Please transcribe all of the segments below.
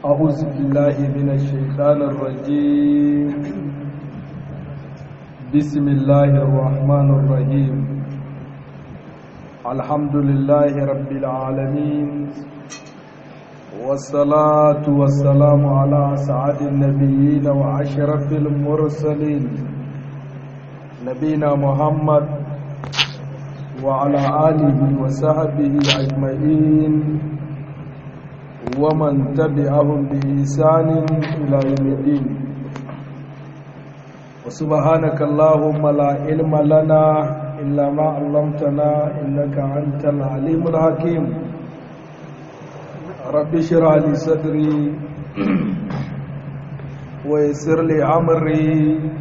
أعوذ بالله من الشيطان الرجيم بسم الله الرحمن الرحيم الحمد لله رب العالمين والصلاة والسلام على أسعد النبيين وأشرف المرسلين نبينا محمد وعلى آله وصحبه أجمعين ومن تبعهم بإحسان إلى يوم الدين وسبحانك اللهم لا علم لنا إلا ما علمتنا إنك أنت العليم الحكيم رب اشرح لي صدري ويسر لي أمري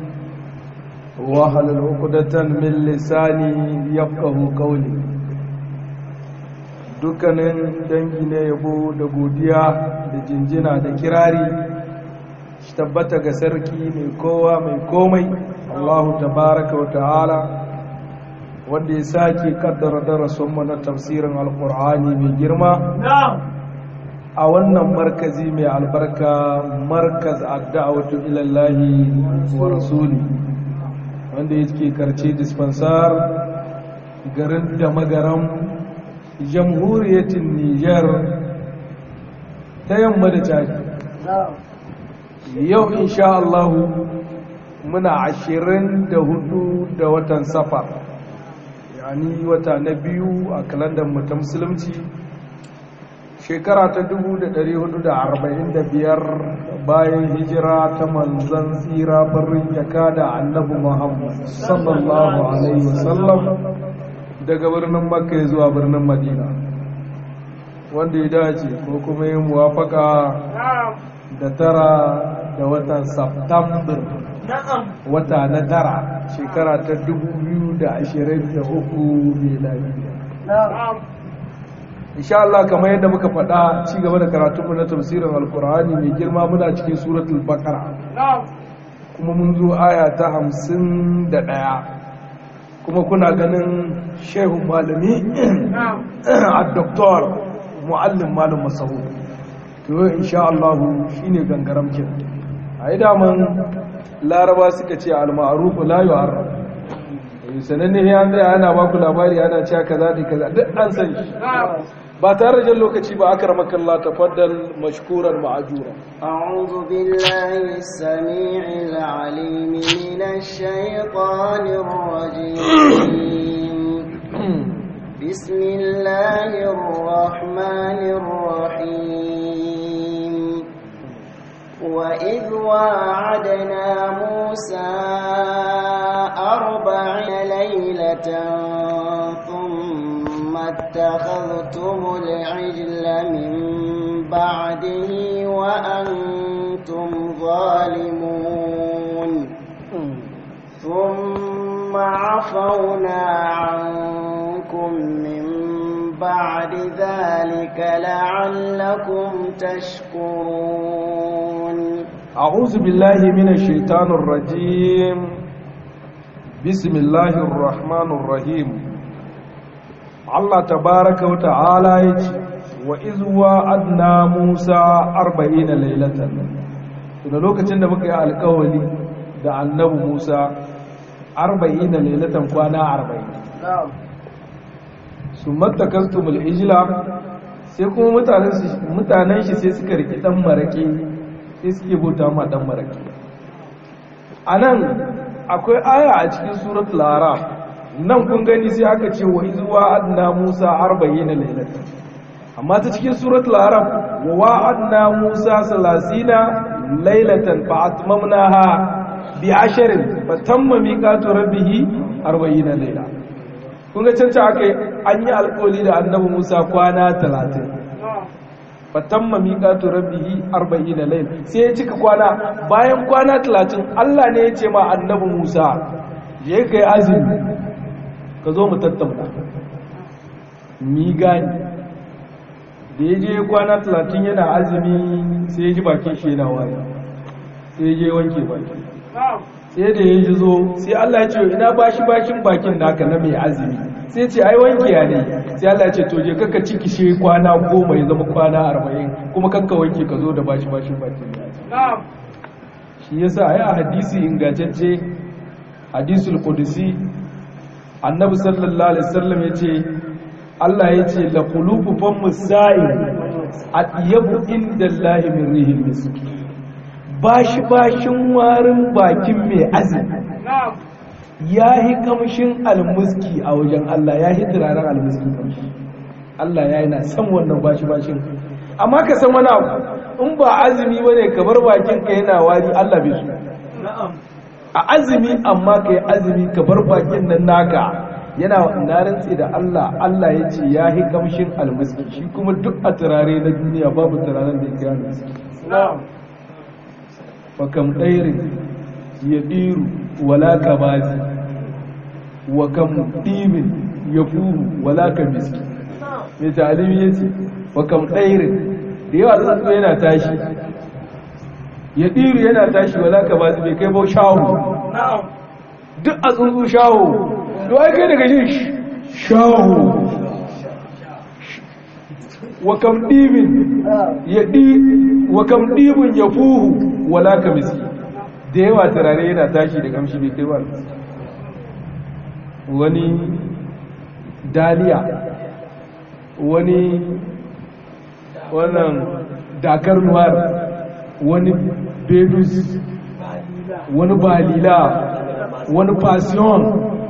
واحلل عقدة من لساني يفقه قولي dukkanin dangi ne yabo da godiya da jinjina da kirari shi tabbata ga sarki mai kowa mai komai Allahu tabaraka wa ta'ala wanda ya sake kaddara darasinmu na tafsirin alkur'ani mai girma a wannan markazi mai albarka markaz adda'awatu ilallahi wa rasuli wanda yake karce dispensar garin da magaran jamhuriyatin Nijar ta yamma da caji yau insha Allah muna ashirin da hudu da watan safar yani wata na biyu a kalandar ta musulunci shekara ta 445 bayan hijira ta manzan tsira barin jaka da annabi Muhammad sallallahu alaihi wasallam daga birnin makka zuwa birnin madina wanda ya dace ko kuma yin muwafaka da tara da watan september wata na tara shekara ta 2023 miladiya insha Allah kamar yadda muka faɗa ci gaba da karatunmu na tafsirin alkur'ani mai girma muna cikin suratul baqara kuma mun zo aya ta hamsin da ɗaya kuma kuna ganin shehu malami a doktor mu'allim malam masahu to yau insha Allah shine gangaramkin a yi daman laraba suka ce al-ma'ruf la yu'arraf sananne ya zai ana baku labari ana cewa kaza da kaza duk an san shi ba tare da lokaci ba akramaka Allah tafaddal mashkuran ma'jura أعوذ بالله السميع العليم من الشيطان الرجيم بسم الله الرحمن الرحيم وإذ واعدنا موسى أربعين ليلة ثم اتخذتم العجل من بعده وأنتم ظالمون ثم عفونا عنكم من بعد ذلك لعلكم تشكرون أعوذ بالله من الشيطان الرجيم بسم الله الرحمن الرحيم الله تبارك وتعالى يجي وإذ وعدنا موسى أربعين ليلة tuna lokacin da muka yi alkawali da annabi Musa arba'ina lailatan kwana arba'in su matakastumul ijila sai kuma mutanen shi sai suka riki dan marake sai suke bauta ma dan marake a nan akwai aya a cikin suratul araf nan kun gani sai aka ce wa izuwa adna musa arba'ina lailatan amma ta cikin suratul araf wa wa'adna musa salasina lailatan fa atmamnaha bi asharin fa tamma miqatu rabbih 40 laila kun ga canca aka an yi alƙawari da annabi Musa kwana 30 fa tamma miqatu rabbih 40 laila sai ya cika kwana bayan kwana 30 Allah ne ya ce ma annabi Musa je kai azumi ka zo mu tattauna mi gani da ya je kwana 30 yana azumi sai ya ji bakin shi yana wari sai ya je wanke baki sai da ya ji zo sai Allah ya ce ina bashi bashin bakin naka na mai azumi sai ce ai wanke ya ne sai Allah ya ce to je kaka ciki shi kwana goma ya zama kwana arba'in kuma kanka wanke ka zo da bashi bashin bakin ya shi yasa ai a hadisi ingantacce hadisul qudsi annabi sallallahu alaihi wasallam yace Allah yace la qulubu fam musa'in atyabu inda Allah min rihil misk bashi bashin warin bakin mai azumi ya yi kamshin almuski a wajen Allah ya yi turaren almuski kamshi Allah ya yi na san wannan bashi bashin amma ka san wani abu in ba azumi ba ne kamar bakin ka yana wari Allah bai su a azumi amma ka yi azumi ka bar bakin nan naka yana na rantse da Allah Allah ya ce ya yi kamshin almuski shi kuma duk a turare na duniya babu turaren da ya kira almuski fa kam ɗairin ya ɗiru wala ka bazi wa kam ɗimin ya fuhu wala ka miski mai talimi ya ce wa kam ɗairin da yawa tsuntsu yana tashi ya ɗiru yana tashi wala ka bazi bai kai bau shahu duk a tsuntsu shahu to ai kai daga jin shahu wa kam ɗimin ya ɗi wa kam ɗimin ya fuhu wala ka miski da yawa turare yana tashi da kamshi bai kai ba wani daliya wani wannan dakar noir wani bedus wani balila wani passion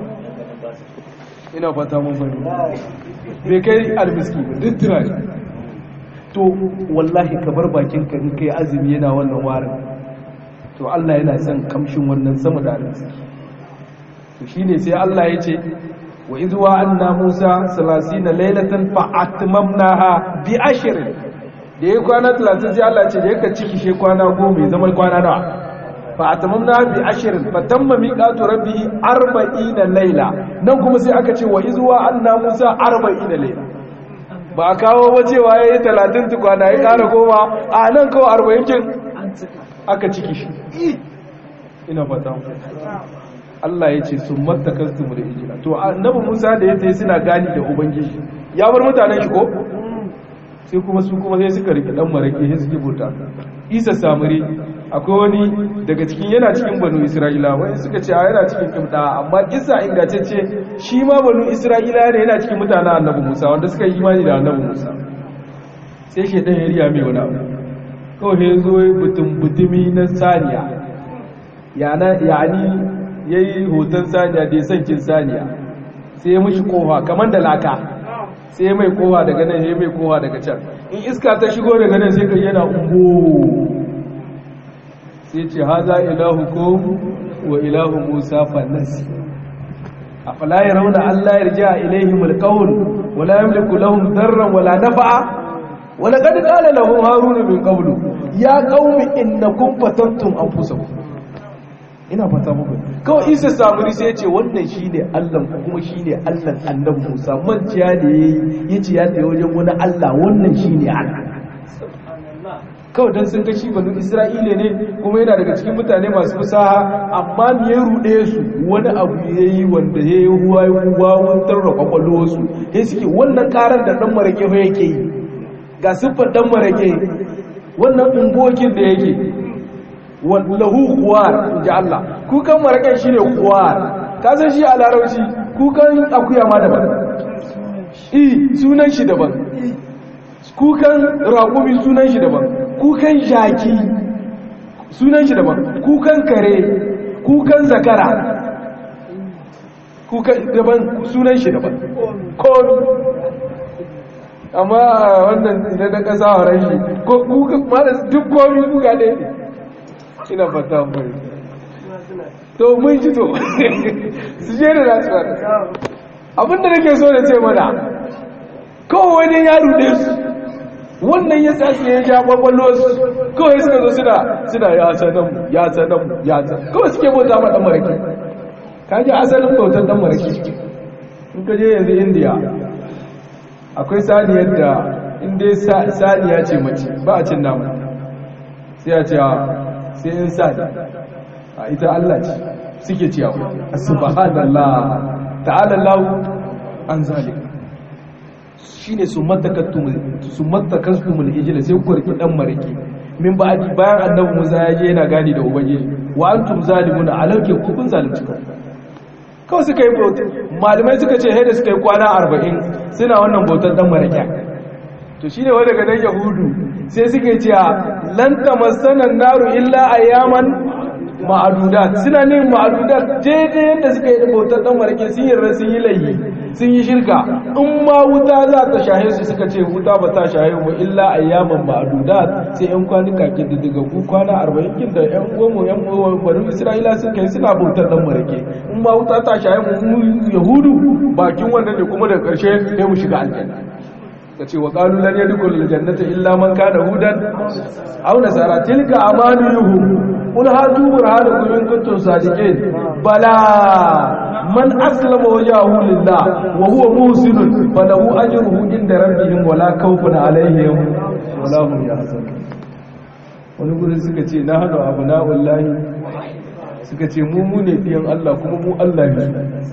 ina fata mun bari bai kai albiski ba duk turare to wallahi ka bar bakinka in kai azumi yana wannan warin to Allah yana son kamshin wannan sama da arziki to shine sai Allah ya ce wa idh wa'anna Musa 30 laylatan fa atmamnaha bi ashrin da yayi kwana 30 sai Allah ya ce da yake ciki she kwana 10 zama kwana nawa fa atmamnaha bi ashrin fa tamma miqatu rabbihi 40 layla nan kuma sai aka ce wa idh wa'anna Musa 40 layla ba a kawo ba cewa yayi 30 tukwana ya kara goma a nan kawai 40 kin aka ciki shi ina fata Allah ya ce sun matakastu mu da ijira to annabi Musa da ya tayi suna gani da ubangiji ya bar mutanen shi ko sai kuma su kuma sai suka rike dan marake sai suke bauta Isa Samiri akwai wani daga cikin yana cikin banu Isra'ila wani suka ce yana cikin kimda amma Isa ingantacce shi ma banu Isra'ila ne yana cikin mutanen annabi Musa wanda suka yi imani da annabi Musa sai shedan ya riya mai wani abu kawai ya zo butumi na saniya yani ya yi hoton saniya da ya sankin saniya sai ya mashi kowa kamar da laka sai ya mai kowa daga nan ya mai kowa daga can in iska ta shigo daga nan sai ka yana ungo sai ce haza ilahu ko wa ilahu musa fannasi a falaye rauna allah ya rija ilaihim alkawul wala yamliku lahum darran wala nafa'a ولقد قال له هارون من قبل يا قوم انكم فتنتم انفسكم ina fata muku kawai isa samuri sai ya ce wannan shine Allah kuma shine Allah annabi Musa manciya ne yace ya tayi wajen wani Allah wannan shine Allah kawai dan sun ga shi banu Isra'ila ne kuma yana daga cikin mutane masu fasaha amma me ya rude su wani abu yayi wanda yayi huwa huwa wantar da kwakwalwar su sai suke wannan karar da dan marake fa yake yi ga siffar dan marake wannan ungokin da yake wallahu kuwar inji Allah kukan maraken shi ne kuwar ka san shi a larauci kukan akuya ma daban i sunan shi daban kukan raƙumi sunan shi daban kukan jaki sunan shi daban kukan kare kukan zakara kukan daban sunan shi daban komi amma wannan idan na ƙasa wa rashi ko kukan mara duk komi kuka ne ina fata mai to mun ji to su je da nasu wani abinda nake so da ce mana kawai wani ya rude su wannan ya tsasi ya ja kwakwallo su kawai suka zo suna suna ya sanan ya sanan ya sanan kawai suke bauta ma dan maraki ka ji asalin bautan dan maraki in ka je yanzu indiya akwai saniyar da inda saniya ce mace ba a cin nama sai a ce sai in sa da a ita Allah ce suke ciyawa subhanallah ta'ala Allah an zalika shine su matakattum su matakastumul ijla sai ku riki dan maraki min ba'di bayan annabi Musa ya je yana gani da ubangiji wa antum zalimuna alauke ku kun zalunci kanku kawai suka yi bauta malamai suka ce haida suka yi kwana arba'in suna wannan bautar dan maraki to shine wanda daga dan yahudu sai suka ce lan tamassana naru illa ayyaman ma'adudat suna ne ma'adudat daidai yadda suka yi da bautar dan marake sun yi sun yi layi sun yi shirka in ma wuta za ta shahe su suka ce wuta ba ta shahe mu illa ayyaman ma'adudat sai yan kwanuka ke da daga ku kwana arba'in kin da yan goma yan bari isra'ila sun kai suna bautar dan marake in ma wuta ta shahe mu yahudu bakin wannan ne kuma da karshe sai mu shiga aljanna ka ce wa qalu lan yadkhul aljannata illa man kana hudan aw nasara tilka amaniyuhum qul hatu burhanakum in kuntum sadiqin bala man aslama wajhahu lillah wa huwa muhsin falahu ajruhu inda rabbihim wala khawfun alaihim wala hum yahzanun wani gurin suka ce na hadu abna'ullahi suka ce mu mu ne diyan Allah kuma mu Allah ne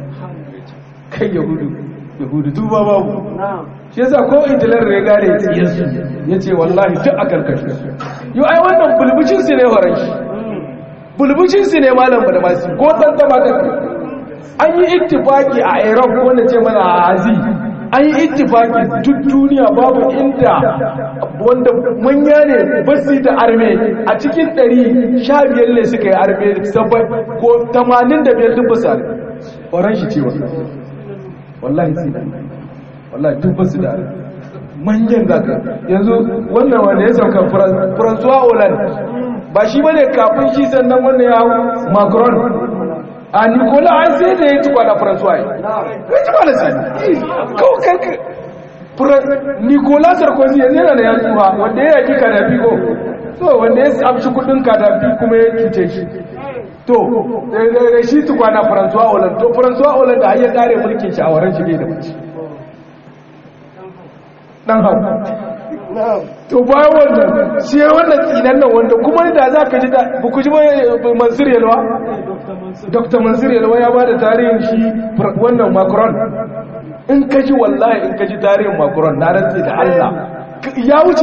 kai yahudu yahudu tuba babu shi yasa ko idilar ya gare tsiyarsu ya ce wallahi duk a karkashin su yau ai wannan bulbucin su ne horon shi bulbucin su ne malam da masu ko tantama da an yi ittifaki a iraq wanda ce mana a azi an yi ittifaki duk duniya babu inda wanda manya ne basu da arme a cikin 100 sha biyar ne suka yi arme sabai ko 85 duk basu arme horon shi ce wallahi sai da wallahi duk basu da manyan zaka yanzu wannan wanda ya sauka François Hollande ba shi bane kafin shi sannan wannan ya hau Macron a Nicola an sai da ya ci kwana François ya ci kwana sai kawo kanka Nicola Sarkozy yanzu yana da ya tsuha wanda ya yaki Kadafi ko so wanda ya amshi kudin Kadafi kuma ya cuce shi to da shi tukwana François Hollande to François Hollande har ya kare mulkin shi a waren shi ne da mace dan hau to bayan wannan shi wannan tsinan nan wanda kuma da za ka ji da ba ku ji mansur yalwa dr mansur yalwa ya ba da tarihin shi wannan macron in ka ji wallahi in ka ji tarihin macron na rantsi da allah ya wuce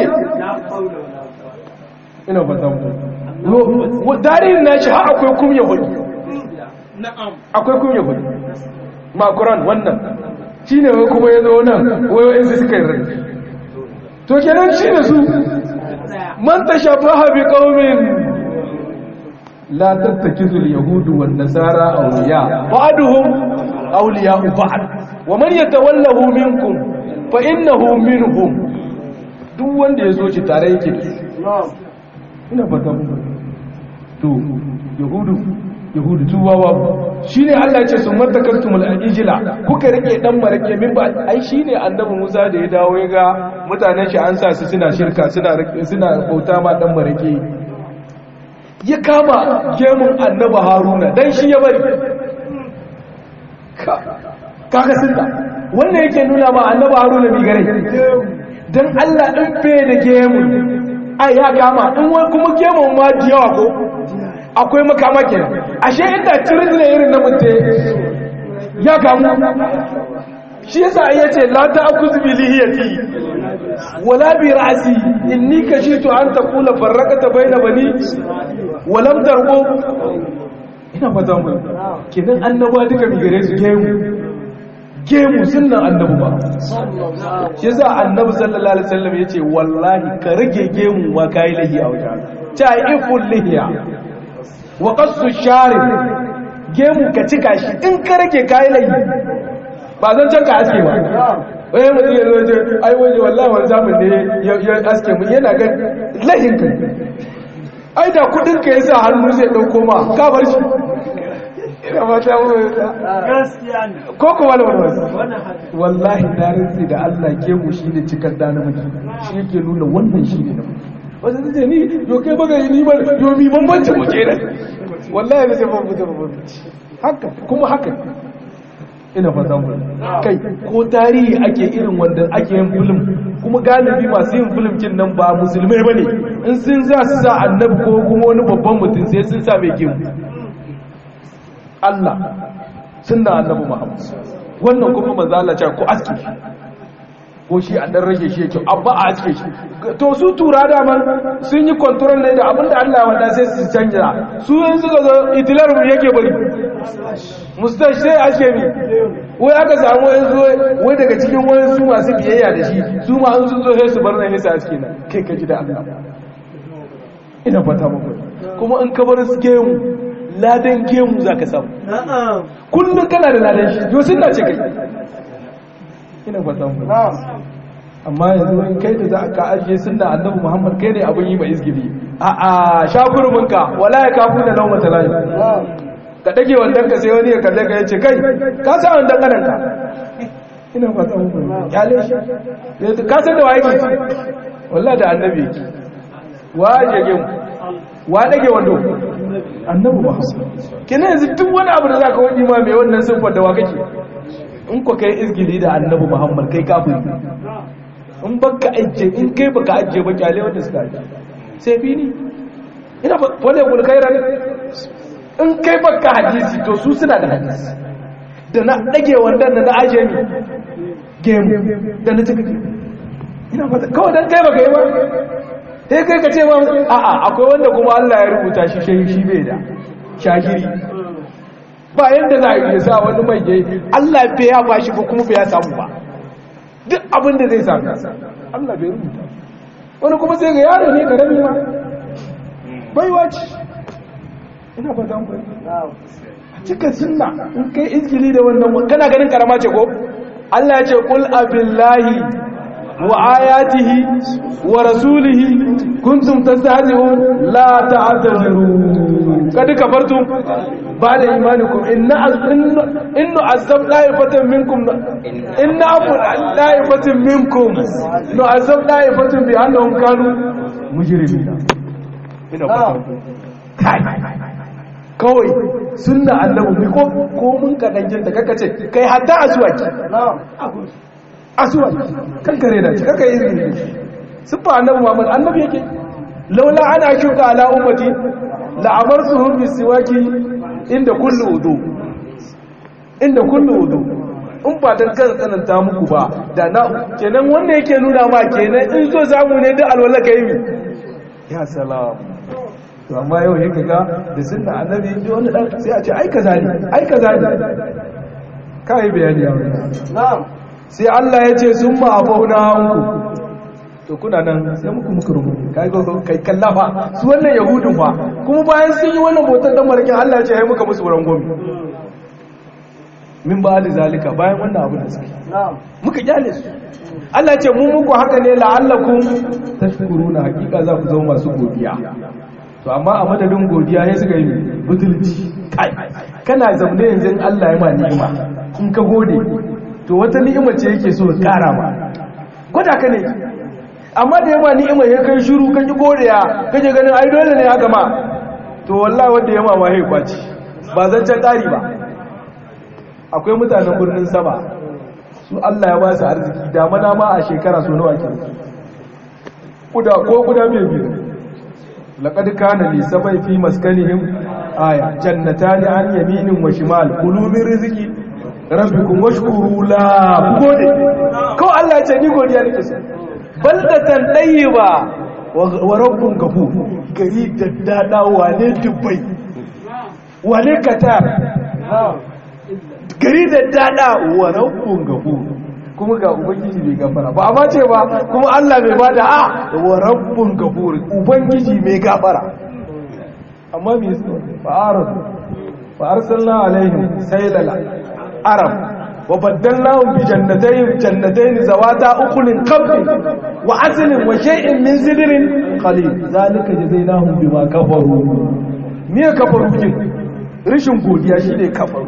ina fata mu tarihin na shi har akwai kumya hudu akwai kumya hudu macron wannan shi ne kuma ya zo nan wayoyinsu suka yi rai to kenan shi da su man tashabbaha bi qaumin la tattakizu al-yahudu wan nasara awliya ba'duhum awliya ba'd wa man yatawallahu minkum fa innahu minhum duk wanda yazo shi tare yake da su ina fata muku to yahudu yahudu tuwa babu shine Allah ya ce sun matakastumul ajila kuka rike dan marake min ba ai shine annabi Musa da ya dawo ya ga mutanen shi an sa su suna shirka suna suna bauta ma dan marake ya kama gemun annabi Haruna dan shi ya bari kaga sunna wannan yake nuna ma annabi Haruna bi gare dan Allah din fe da gemun ai ya kama in kuma gemun ma diyawa ko akwai makama kenan ashe inda tirin ne irin na mutte ya gamu shi yasa ya ce la ta'khudh bi lihiyati wala bi ra'si inni kashitu an taqula farraqata bayna bani wa lam tarqu ina fata mu kenan annaba duka mi gare su gemu gemu sunnan annabi ba shi yasa annabi sallallahu alaihi wasallam yace wallahi ka rage gemu ma kai lahi a wajen ta iful lihiya wa qassu shari gemu ka cika shi in ka rage kai layi ba zan can ka aske ba wai mutum ya zo je ai waje wallahi wani zamun ne ya aske mu yana ga lahin ka ai da kudin ka yasa hannu zai dauko ma ka bar shi ina ba ta mu gaskiya ne ko ko wala wala wallahi da rinsi da Allah gemu shine cikar da namiji shi yake nuna wannan shine namiji wasu su ce ni yo kai baga ni ba yo mi bambanci mu ke nan wallahi ba sai bambanci bambanci haka kuma haka ina fatan ku kai ko tarihi ake irin wanda ake yin film kuma galibi masu yin film kin nan ba musulmai bane in sun za su sa annabi ko kuma wani babban mutum sai sun sa mai gemu Allah sunna annabi Muhammad wannan kuma manzo Allah ce ko aske shi ko shi a dan rage shi yake abba a aske shi to su tura da man sun yi control ne da abinda Allah ya wada sai su canja su yanzu suka zo itilar mu yake bari mustash sai aske mi wai aka samu yanzu wai daga cikin wani su masu biyayya da shi su ma an sun zo sai su bar nan sai aske nan kai ka ji da Allah ina fata muku kuma in ka bar su gemu ladan gemu zaka samu kullum kana da ladan shi yo sunna ce kai ina fata muku amma yanzu in kai da za ka ajiye sunna annabi Muhammad kai ne abin yi ba izgili a a shafuruminka wala ya kafu da lauma talayi ka dage wandan ka sai wani ya kalle ka yace kai ka sa wandan kanan ka ina fata muku kyale shi ka san da waye ke wallahi da annabi yake wa jage mu wa dage wando annabi Muhammad kina yanzu duk wani abu da zaka wani ma mai wannan siffar da wa kake in ko kai izgili da annabi Muhammad kai kafiri in baka ajiye in kai baka ajiye ba kyale wanda suka ajiye sai bi ni ina wale kul khairan in kai baka hadisi to su suna da hadisi da na dage wannan da na ajiye ni game da na tuka ina fata kawai dan kai baka yi ba sai kai ka ce ba a'a akwai wanda kuma Allah ya rubuta shi shi shi bai da shahiri ba yanda za a yi sa wani mai yayi Allah bai ya bashi ba kuma bai ya samu ba duk abin da zai sami Allah bai rubuta wani kuma sai ga yaro ne karami ma baiwa ce ina ba zan bai a cika sunna in kai izgili da wannan kana ganin karama ce ko Allah ya ce qul abillahi wa ayatihi wa rasulihi kuntum tastahzi'un la ta'tadiru kad kafartum ba'da imanikum inna inna azab da'ifatan minkum inna afu da'ifatan minkum no azab da'ifatan bi annahum kanu mujrimina ina fata kai kawai sunna annabi mi ko ko mun kadan da kaka ce kai hatta aswaki aswaki kan kare da shi kaka yi sifa annabi Muhammad annabi yake laula ana shuka ala ummati la amartuhum bisiwaki inda kullu wudu inda kullu wudu in ba dan kan tsananta muku ba da na kenan wanda yake nuna ma kenan in so samu ne duk alwala kai mi ya salam to amma yau ne kaga da sunna annabi ji wani dan sai a ce ai kaza ne ai kaza ne kai bayani ya na'am sai Allah ya ce sun ma afauna hanku to kuna nan sai muku muku rubutu kai ga kai kallafa su wannan yahudun fa kuma bayan sun yi wannan botar dan marakin Allah ya ce ai muka musu wurin gomi min ba da zalika bayan wannan abu da suke muka kyale su Allah ya ce mu muku haka ne la'allakum tashkuruna hakika za ku zama masu godiya to amma a madadin godiya sai suka yi butulci kai kana zaune yanzu Allah ya ma ni'ima in ka gode to wata ni'ima ce yake so ya kara ma gwada ka ne amma da yamma ni'ima ya kai shiru kan yi godiya kaje ganin ai dole ne haka ma to wallahi wanda yamma ma ya kwaci ba zan can ƙari ba akwai mutanen birnin sama su Allah ya ba su arziki damana ma a shekara so nawa ke kuda ko kuda mai biyu laqad kana li sabai fi maskanihim aya jannatani an yaminin wa shimal kulu min rizqi rabbikum washkuru la gode ko Allah ya ce ni godiya nake so baldatan ɗayyiba wa rabbun gafu gari daddada wane dubbai wane qatar gari daddada wa rabbun gafu kuma ga ubangiji mai gafara ba amma ce ba kuma Allah mai bada a wa rabbun gafur ubangiji mai gafara amma me su fa'arad fa arsalna alaihim saylal arab وبدلناهم بجنتين جنتين ذواتا أكل قبل وعسل وشيء من سدر قليل ذلك جزيناهم بما كفروا ميه كفروا كين rishin godiya shine kafaru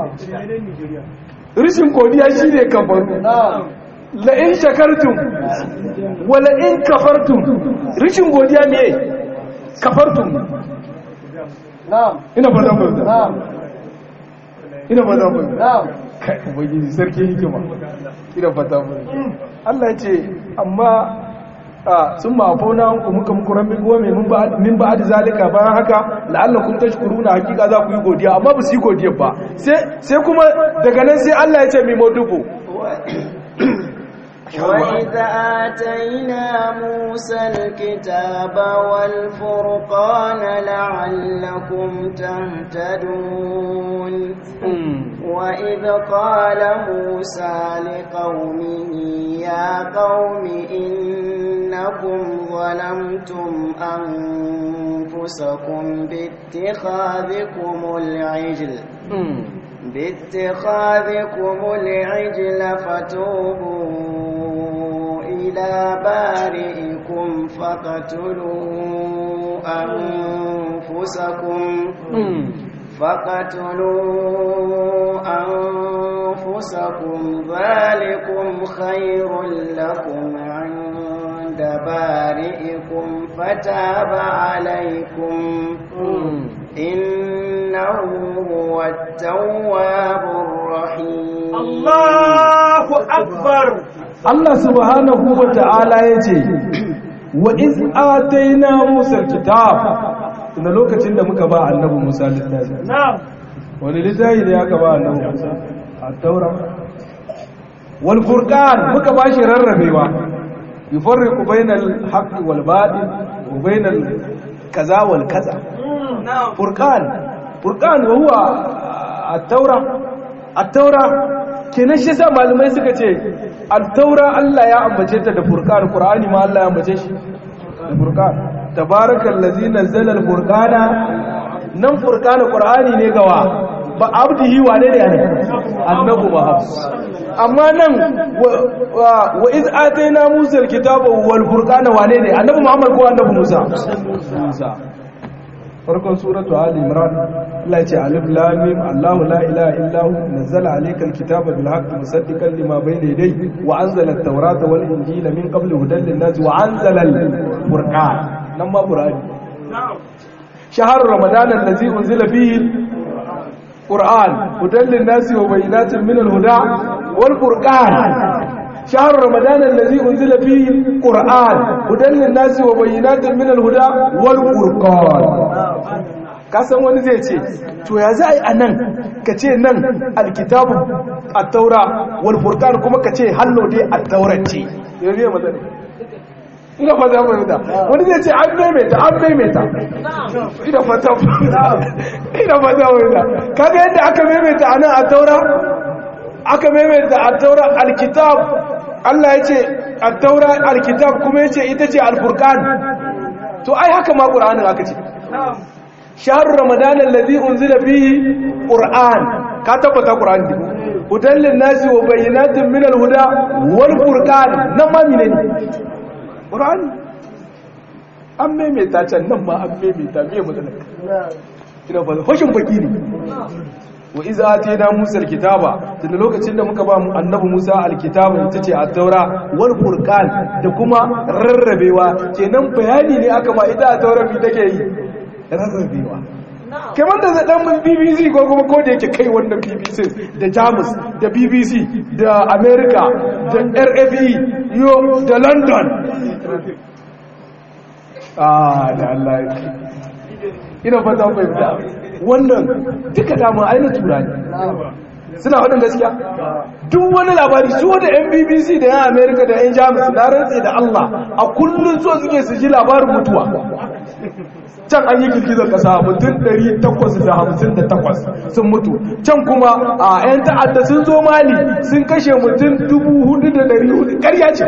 rishin godiya shine kafaru la in shakartum wa la in kafartum rishin godiya me kafartum na'am ina fata ku na'am ina fata ku na'am kai ubangiji sarki hikima ina fata mu Allah ya ce amma a sun ma fauna ku muka muku rabbi gome min ba da zalika bayan haka la'allakum tashkuruna hakika za ku yi godiya amma ba su yi godiya ba sai sai kuma daga nan sai Allah ya ce mai modubu وإذ آتينا موسى الكتاب والفرقان لعلكم تهتدون وإذ قال موسى لقومه يا قوم إنكم ظلمتم أنفسكم باتخاذكم العجل باتخاذكم العجل فتوبوا إلى بارئكم فقتلوا أنفسكم فقتلوا أنفسكم ذلكم خير لكم عند بارئكم فتاب عليكم إنه هو التواب الرحيم الله أكبر Allah subhanahu wa ta'ala ya ce wa iz ataina Musa kitab da lokacin da muka ba annabi Musa littafi نعم wani littafi da aka ba annabi Musa at-taura wal furqan muka ba shi rarrabewa yufarriqu bainal haqqi wal batil wa bainal kaza wal kaza نعم furqan furqan wa huwa at-taura at-taura kenan shi yasa malamai suka ce at-taura Allah ya ambace ta da furqan qur'ani ma Allah ya ambace shi da furqan tabarakallazi nazzala al-furqana nan furqan qur'ani ne gawa ba abdihi wane ne ne annabi muhammad amma nan wa iz ataina musa al-kitaba wal furqana wane ne annabi muhammad ko annabi musa musa farkon suratu ali imran Allah ya ce alif lam mim Allahu la ilaha illa hu nazzala alayka alkitaba bil haqqi musaddiqan lima bayna yadayhi wa anzala at-taurata wal injila min qabli hudan lin-nas wa anzala al-furqan nan ma qur'ani نعم shahr ramadan allazi unzila fihi qur'an hudan lin-nas wa bayyinatin min al-huda wal furqan شهر رمضان الذي أنزل فيه قرآن هدى للناس وبينات من الهدى والفرقان kasan wani zai ce to ya za a yi a nan ka ce nan alkitabu a taura walfurkan kuma ka ce hallo dai a taurance yanzu ya matsala ina fata fahimta wani zai ce an maimaita an maimaita ina fata ina fata fahimta kaga yadda aka maimaita a nan a taura aka maimaita a taura alkitab Allah ya ce a taura alkitab kuma ya ce ita ce alfurkan to ai haka ma ƙura'anin aka ce shahar ramadan allazi unzila fihi qur'an ka tabbata qur'an din hudan lin nasi wa bayyinatin min al-huda wal furqan nan ma mine ne qur'an an maimaita can nan ma an maimaita me matsalar ina ba hoshin baki ne wa iza atina musa alkitaba tunda lokacin da muka ba mu annabi musa alkitaba ita ce at-taura wal furqan da kuma rarrabewa kenan bayani ne aka ma ita at-taura bi take yi rarrabewa kamar da zaɗan mun bbc ko kuma ko da yake kai wannan bbc da jamus da bbc da america da rfe yo da london ah da allah ina fata fahimta wannan duka dama aina turani suna waɗin gaskiya duk wani labari su da yan bbc da yan america da yan jamus na rantse da allah a kullum so suke su ji labarin mutuwa can an yi girgizar kasa mutum 858 sun mutu can kuma a 'yan ta'adda sun zo mali sun kashe mutum 4,400 karya ce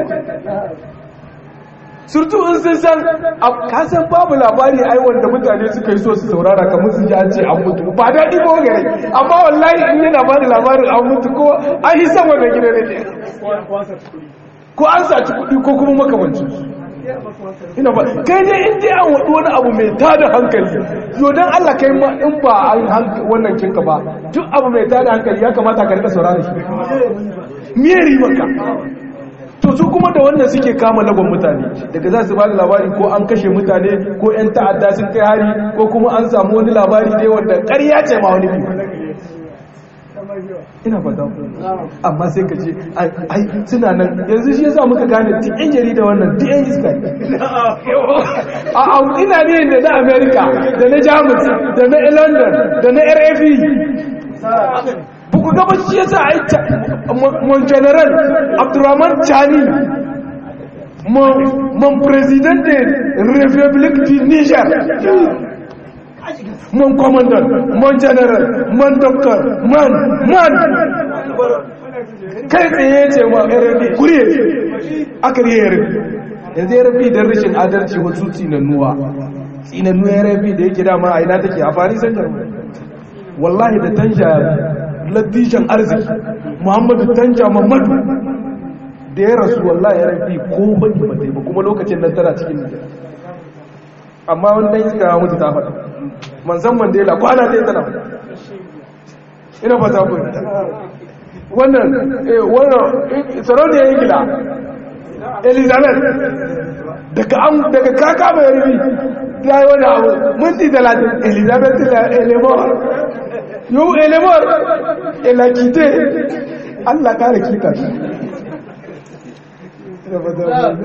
surtu in sun san kasan babu labari ai wanda mutane suka yi so su saurara kamar su ji an ce an mutu ba daɗi ko gare amma wallahi in yana ba da labarin an mutu ko an yi sama da gida ne ko an saci kuɗi ko kuma makamancin ina ba kai dai in dai an wadu wani abu mai tada hankali yo dan Allah kai ma in ba an wannan kinka ba duk abu mai tada hankali ya kamata ka rika saurara shi me ribanka to su kuma da wannan suke kama lagon mutane daga za su ba da labari ko an kashe mutane ko 'yan ta'adda sun kai hari ko kuma an samu wani labari dai wanda ƙarya ce ma wani biyu ina fata amma sai ka ce ai suna nan yanzu shi yasa muka gane duk yan jarida wannan duk yan iska a a ina ne da na america da na jamus da na london da na rfe buku gaba shi yasa ai mon general abdurrahman chani mon president de republique du niger mon commandant mon general mon doctor man man kai tsaye ce ma rfi kuriye aka riye rfi yanzu rfi don rashin adalci wasu tsinannuwa tsinannuwa rfi da yake dama a ina take a fari san wallahi da tanja ladishan arziki muhammadu tanja mamadu da ya rasu wallahi rfi ko bane ba ba kuma lokacin nan tana cikin nijar amma wanda iska ya mutu ta faɗa manzan mandela kwana ɗaya tana ina fata ku wannan wannan sarauniyar ingila elizabeth daga an daga kaka mai rufi ta yi wani abu minti talatin elizabeth elemor yau elemor elakite allah kare kika shi ina fata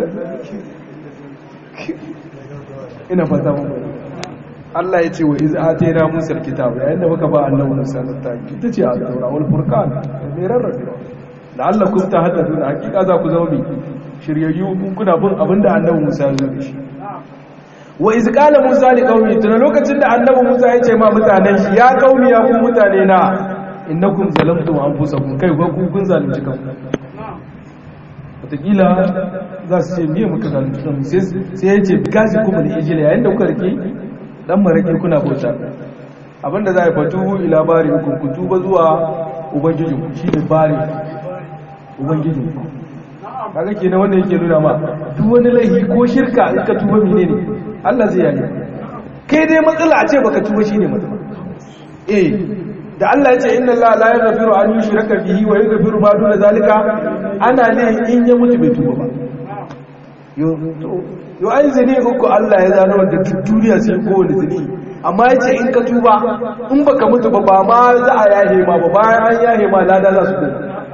ina fata mu Allah ya ce wa iz atayna Musa alkitab yayin da muka ba annabi Musa littafi ita ce at-taura wal furqan mai rarrabe la'allakum tahtadun hakika za ku zama mai shiryayyu kun kuna bin abinda annabi Musa ya zo da shi wa iz qala Musa li qaumi tana lokacin da annabi Musa ya ce ma mutanen shi ya qaumi ya ku mutane na innakum zalamtum anfusakum kai ba ku kun zalunci kanku wataƙila za su ce miye muka zalunci kanmu sai ya ce gazi kuma da ijila yayin da kuka rike dan marake kuna bauta abinda za a yi fatuhu ila bari hukun ku tuba zuwa ubangijin ku shi ne bari ubangijin ku kaga kenan wanda yake nuna ma duk wani laifi ko shirka in ka tuba mene ne Allah zai yaye kai dai matsala a ce baka tuba shine matsala eh da Allah ya ce inna Allah la yaghfiru an yushraka bihi wa yaghfiru ma duna zalika ana ne in ya mutu bai tuba ba yo yo ai zini uku Allah ya zano da duk duniya sai kowane zini amma yace in ka tuba in baka mutu ba ba ma za a yahe ma ba bayan an yahe ma lada za su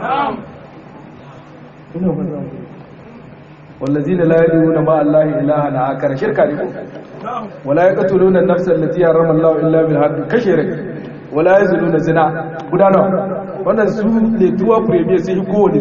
ina ba والذين لا يدعون مع الله إلها آخر شركة لكم ولا يقتلون النفس التي حرم الله إلا بالحق كشرك ولا يزلون زنا غدانا wannan su ne tuwa premier sai kowane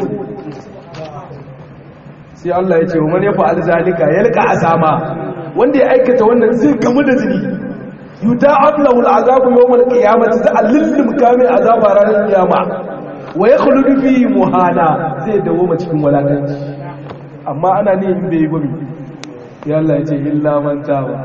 sai Allah ya ce wa man ya fa'al zalika yalqa asama wanda ya aikata wannan zai gamu da zini yuda'ab lahu al'azabu yawm al-qiyamati ta'allil mukami azaba ranar kiyama wa yakhludu fihi muhana zai dawo cikin walakanci amma ana ne in bai gobe ya Allah ya ce illa man taba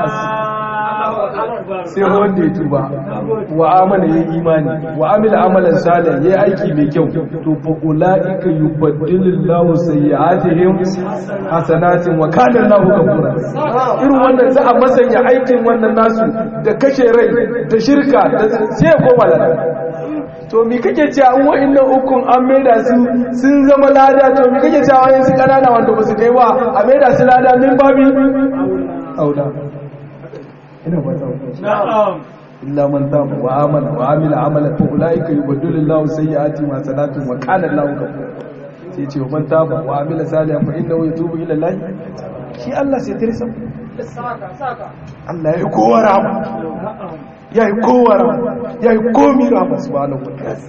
sai wanda ya tuba wa amana yayi imani wa amila amalan salih yayi aiki mai kyau to fa ulaika yubaddilullahu sayyi'atihim hasanatin wa kana Allahu ghafura irin wannan za a masanya aikin wannan nasu da kashe rai da shirka sai ya koma lafiya to mi kake cewa an wa'annan ukun an maida su sun zama lada to mi kake cewa wayan su kanana wanda ba su kai ba a maida su lada min babi auda ina ba ta na'am illa man taba wa amana wa amila amalan fa ulaika yubaddilu Allahu sayyi'ati ma salatu wa kana Allahu ghafur sai ce man taba wa amila salihan fa innahu yatubu ila Allah shi Allah sai tirsa Allah ya kowa rahama ya yi kowa ya yi komi rahama su ba na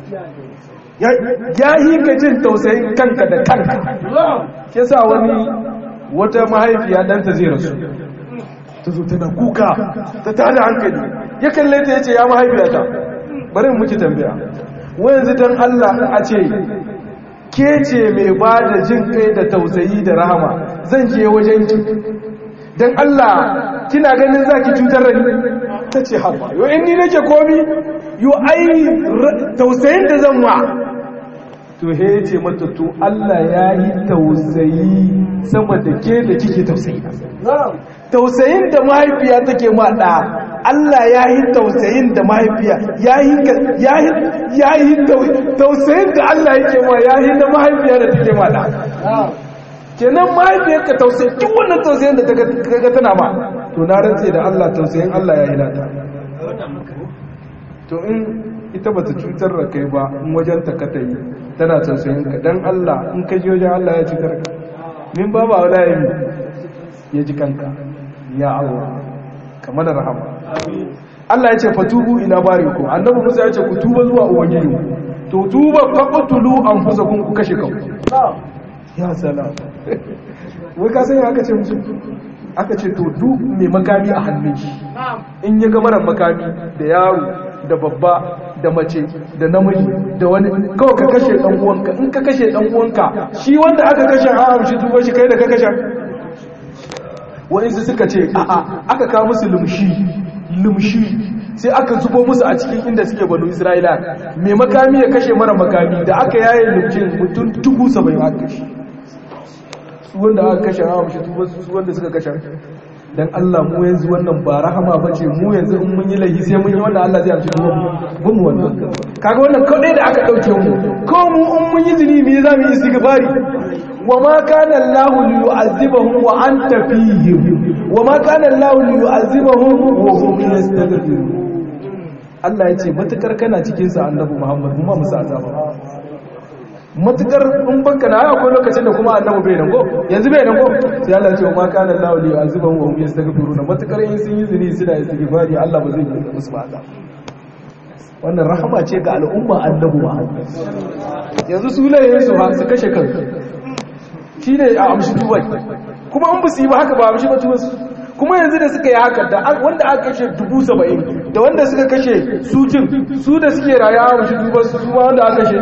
ya yi ka jin tausayin kanka da kanka ke sa wani wata mahaifiya ɗanta zai rasu ta zo tana kuka ta tada hankali ya kalle ta ya ce ya mahaifiyata bari muke tambaya wanzu don allah a ce ke ce mai ba da jin kai da tausayi da rahama zan je wajen ki don allah kina ganin za ki cutar da ni ta ce haɓa yau in ni nake komi yau ai tausayin da zan wa to he ce mata to Allah ya yi tausayi sama da ke da kike tausayi tausayin da mahaifiya take ma ɗa Allah ya yi tausayin da mahaifiya ya yi tausayin da Allah yake ma ya yi da mahaifiya da take ma ɗa kenan mahaifiyar ka tausayi duk wannan tausayin da ta tana ma to na rantse da Allah tausayin Allah ya yi nata to in ita bata cutar da kai ba in wajen ta kata yi tana tausayin ka dan Allah in ka je wajen Allah ya ci karka min ba ba wala yi ya ji kanka ya Allah kamar da rahama Allah ya ce fatubu ila barikum annabi Musa ya ce ku tuba zuwa ubangiji to tuba faqtulu anfusakum ku kashe kanku ya salam wai ka sani aka ce musu aka ce to duk mai makami a hannun shi in ya ga marar makami da yaro da babba da mace da namiji da wani kawai ka kashe dan uwanka in ka kashe dan uwanka shi wanda aka kashe a amshi tuba shi kai da ka kashe wa'insu suka ce a'a aka kawo musu lumshi lumshi sai aka zubo musu a cikin inda suke banu isra'ila mai makami ya kashe mara makami da aka yaye lumshin mutum dubu saba'in aka kashe su wanda aka kashe a amshi tuba su wanda suka kashe dan Allah mu yanzu wannan ba rahama bace mu yanzu in mun yi laifi sai mun yi wannan Allah zai amshi tuba mu mu wannan kaga wannan kadai da aka dauke mu ko mu in mun yi zini me za mu yi istighfari wa ma kana Allah liyu'azzibahum wa anta fihim wa ma kana Allah liyu'azzibahum wa hum yastaghfirun Allah ya ce matukar kana cikin sa annabi Muhammad mu ma musa azaba matukar in banka na akwai lokacin da kuma annabi bai nan ko yanzu bai nan ko sai Allah ya ce ma kana Allah li aziban wa hum yastaghfiruna matukar in sun yi zini suna istighfari Allah ba zai yi musu ba azaba wannan rahama ce ga al'umma annabi Muhammad yanzu su layin su su kashe kansu shine a amshi tubai kuma an busi ba haka ba amshi ba tubai kuma yanzu da suka yi haka da wanda aka kashe dubu saba'in da wanda suka kashe su jin su da suke raya amshi tubai su ma wanda aka kashe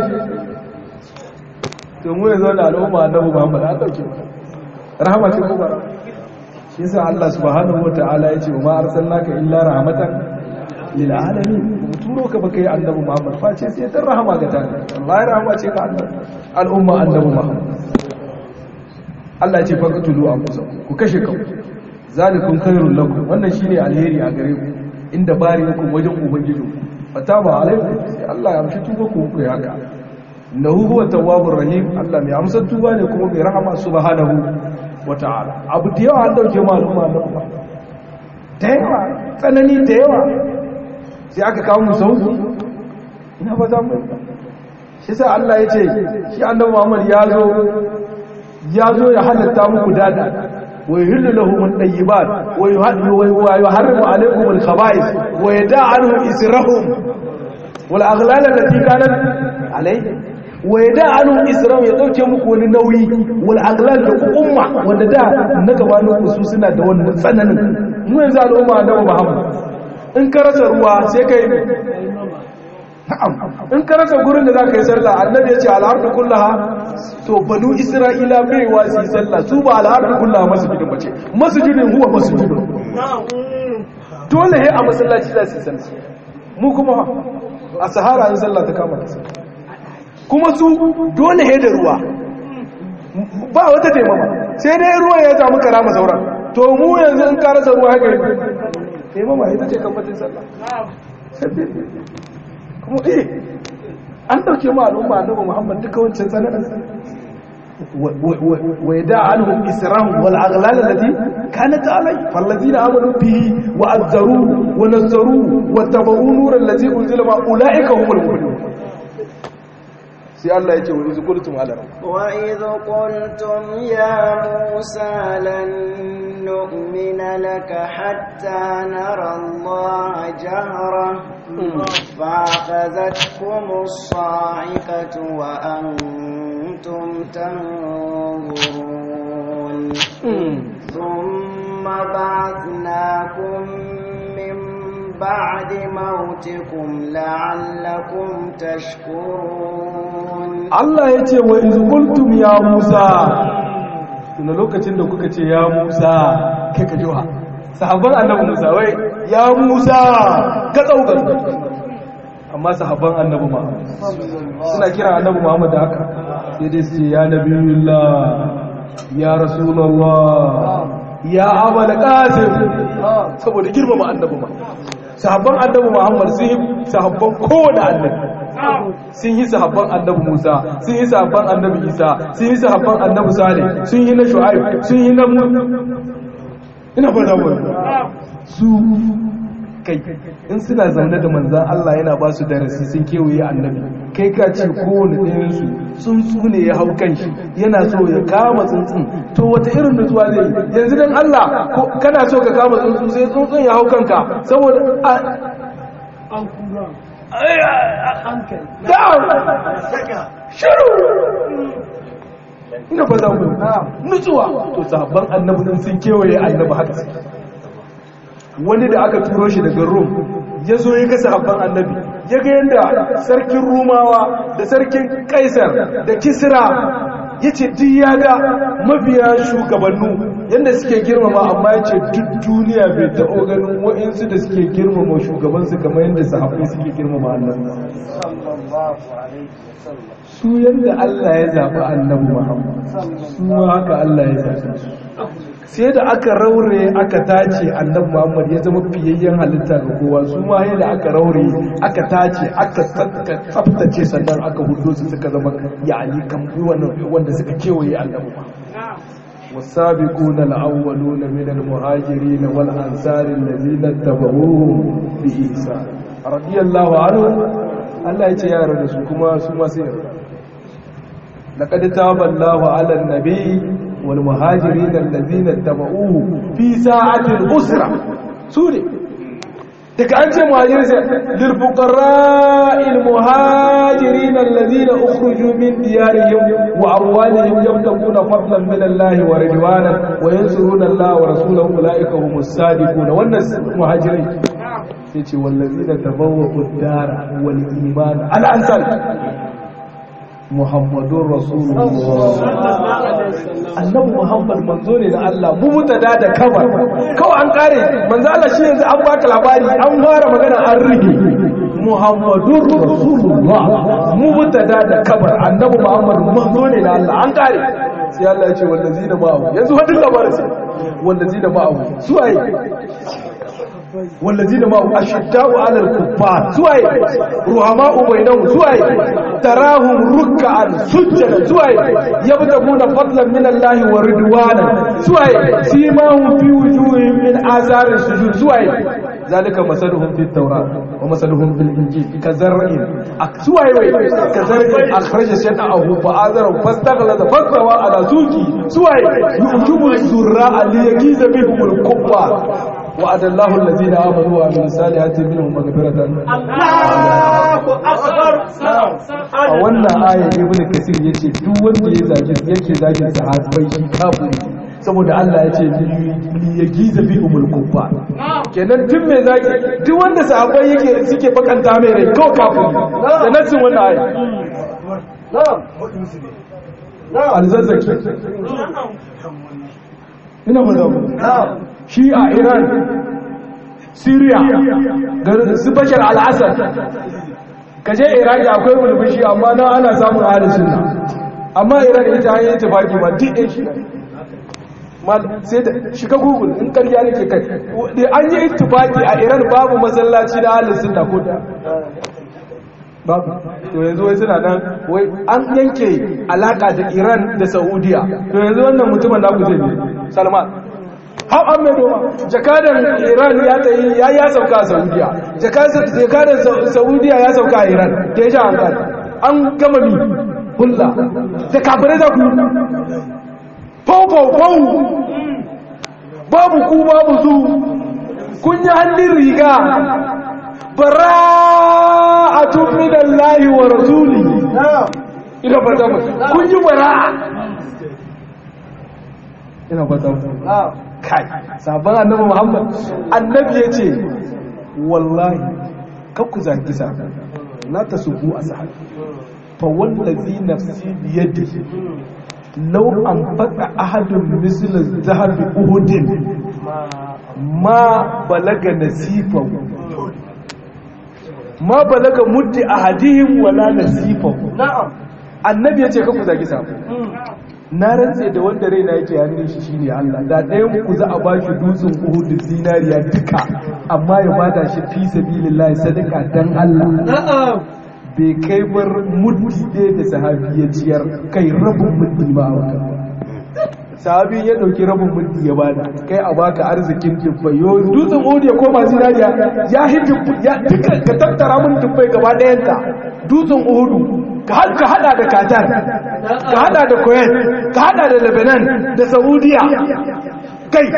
to mu yanzu da al'umma annabi Muhammad an dauke rahama ce kuma shi yasa Allah subhanahu wataala yace wa ma arsalnaka illa rahmatan lil alamin mu turo ka baka yi annabi Muhammad face sai dan rahama ga ta wallahi rahama ce ga annabi al'umma annabi Muhammad Allah ya ce faqtulu anfusakum ku kashe kanku zalikum khairul lakum wannan shine alheri a gare ku inda bari ku wajen ubangiji fataba alaikum sai Allah ya amshi tuba ku ku haka innahu huwa tawwabur rahim Allah mai amsar tuba ne kuma mai rahama subhanahu wata'ala abu da yawa an dauke maluma da kuma da yawa tsanani da yawa sai aka kawo mu sauki ina ba za mu shi sai Allah ya ce shi annabi Muhammad ya zo ya zo ya halatta muku dada wa yuhillu lahum at-tayyibat wa yuharrimu alaykum al-khaba'ith wa yada'a anhum israhum wal aghlal allati kanat alayhi wa ya da anu islam ya dauke muku wani nauyi wal aglal da umma wanda da na gabanin ku su suna da wannan tsananin mu yanzu al'umma da Muhammad in ka rasa ruwa sai kai na'am in ka rasa gurin da zaka yi sallah annabi ya ce al-ardu kullaha to banu isra'ila bai wa su yi sallah su ba al-ardu kullaha masjidin bace masjidin huwa masjidin dole he a masallaci za su yi sallah mu kuma a sahara in sallah ta kama ta sallah kuma su dole he da ruwa ba wata taimama sai dai ruwa ya samu karama sauran to mu yanzu in ka rasa ruwa haka yi taimama ita ce kamfatin sallah kuma eh an dauke mu al'umma annabi Muhammad duka wancan sanadan wa yada anhum israhum wal aghlal allati kanat alai falladina amanu bihi wa azzaru wa nazzaru wa tabu nuran allati unzila ma ulaika humul mu'minun sai Allah ya ce wa izu qultum ala wa idh qultum ya musa lan nu'mina laka hatta nara Allah jahra فأخذتكم الصاعقة وأنتم تنظرون ثم بعثناكم من بعد موتكم لعلكم تشكرون Allah ya ce wa izkultum ya Musa tuna lokacin da kuka ce ya Musa kai ka jiwa sahabban annabi Musa wai ya Musa ka tsaukar amma sahabban annabi Muhammad suna kira annabi Muhammad da haka sai dai su ce ya nabiyullah ya rasulullah ya abul qasim saboda girmama annabi Muhammad sahabban annabi Muhammad sun yi sahabban kowane annabi sun yi sahabban annabi Musa sun yi sahabban annabi Isa sun yi sahabban annabi Salih sun yi na Shu'aib sun yi na ina fara mu su kai in suna zaune da manzan Allah yana ba su darasi sun kewaye annabi kai ka ce kowane ɗayan su tsuntsu ne ya hau kan shi yana so ya kama tsuntsun to wata irin nutsuwa zai yi yanzu dan Allah ko- kana so ka kama tsuntsu sai tsuntsun ya hau kanka saboda a- Down! shiru ina ba za mu nutsuwa to sahabban annabi din sun kewaye annabi haka suke wani da aka turo shi daga rum ya zo ya ga sahabban annabi ya ga yadda sarkin rumawa da sarkin kaisar da kisra ya ce duk ya ga mabiya shugabannu yadda suke girmama amma ya ce duk duniya bai taɓo ganin wa'insu da suke girmama shugabansu kamar yadda sahabbai suke girmama annabi su yadda Allah ya zaɓi annabi Muhammad su ma haka Allah ya zaɓi su sai da aka raure aka tace annabi Muhammad ya zama fiyayyen halitta ga kowa su ma yadda aka raure aka tace aka tsaka tsaftace sannan aka hudo su suka zama yani kan wanda suka kewaye annabi Muhammad والسابقون الأولون من المهاجرين والأنصار الذين اتبعوهم بإحسان رضي الله عنهم Allah ya ce yara da su kuma su masu yarda laqad taba Allahu 'ala an-nabi wal muhajirin allazina tabauhu fi sa'ati al-usra su ne daga an ce muhajirin sai lil fuqara'il muhajirin allazina ukhruju min diyarihim wa amwalihim yabtaguna fadlan min Allah wa ridwanan wa yansuruna Allah wa rasulahu ulaika humus sadiqun wannan muhajirin sai ce wallazi da tabawa dara wal iman al'ansar muhammadun rasulullah annabi muhammad manzo ne na Allah mu mutada da kabar kawai an kare manzo Allah shi yanzu an baka labari an fara magana an rige muhammadun rasulullah mu mutada da kabar annabi muhammad manzo ne na Allah an kare sai Allah ya ce wallazi da ma'ahu yanzu wadin labarin sai wallazi da ma'ahu suwaye والذين معه أشداء على الكفار سواي رحماء بينهم سواي تراهم ركعا سجدا سواي يبتغون فضلا من الله ورضوانا سواي سيماهم في وجوههم من آثار السجود سواي ذلك مثلهم في التوراة ومثلهم في الإنجيل كزرع سواي كزرع أخرج شطأه فآذره فاستغلظ فاستوى على سوقه سواي يعجب الزراء ليغيظ بهم الكفار وعد الله الذين آمنوا وعملوا الصالحات منهم مغفرة Allahu Akbar. a wannan aya ibn kasir yace duk wanda ya zage yake zagin sahabbai shi kafiri saboda Allah ya ce li yagiza bi umul kuffar kenan duk mai zagi duk wanda sahabbai yake suke bakanta mai rai kawai kafiri da nassin wannan aya alzazzaki ina ba shi a iran syria garin su bashar al-assad kaje iraki akwai mulmushi amma nan ana samun ahalin sunna amma iran ita hanyar tafaki ma duk ɗin shi sai da shiga google in karya nake kai an yi ittifaki a iran babu masallaci na ahalin sunna ko da babu to yanzu wai suna nan wai an yanke alaka da iran da saudiya to yanzu wannan mutumin da ku zai ne salman har an mai doma jakadan iran ya ta yi ya ya sauka a saudiya jakadan saudiya ya sauka a iran da ya sha hankali an gama mi hulla da kafirai za ku yi fau fau fau babu ku babu su kun yi hannun riga bara'atun minallahi wa rasuli ina fata mu kun yi bara'a ina fata mu kai sabon annabi muhammad annabi ya ce wallahi kakku zaki sa la ta subu a sahabi fa wallazi nafsi biyadi law an faɗa ahadun misla zahabi uhudin ma balaga nasifahu ma balaga muddi ahadihim wala nasifahu na'am annabi ya ce kakku zaki sa na rantse da wanda raina yake hannun shi shine Allah da ɗayan ku za a bashi dutsen Uhud zinariya duka amma ya bada shi fi sabilillah sadaka dan Allah bai kai bar muddi ɗaya da sahabi ya ciyar kai rabin muddi ba a wata sahabi ya dauki rabin muddi ya bada kai a baka arzikin dubbai yo dutsen odi ya koma zinariya ya hi dubbai ya duka ka tattara mun dubbai gaba ɗayan ta dutsen uhudu ka har ka hada da qatar ka hada da kuwait ka hada da lebanon da saudiya kai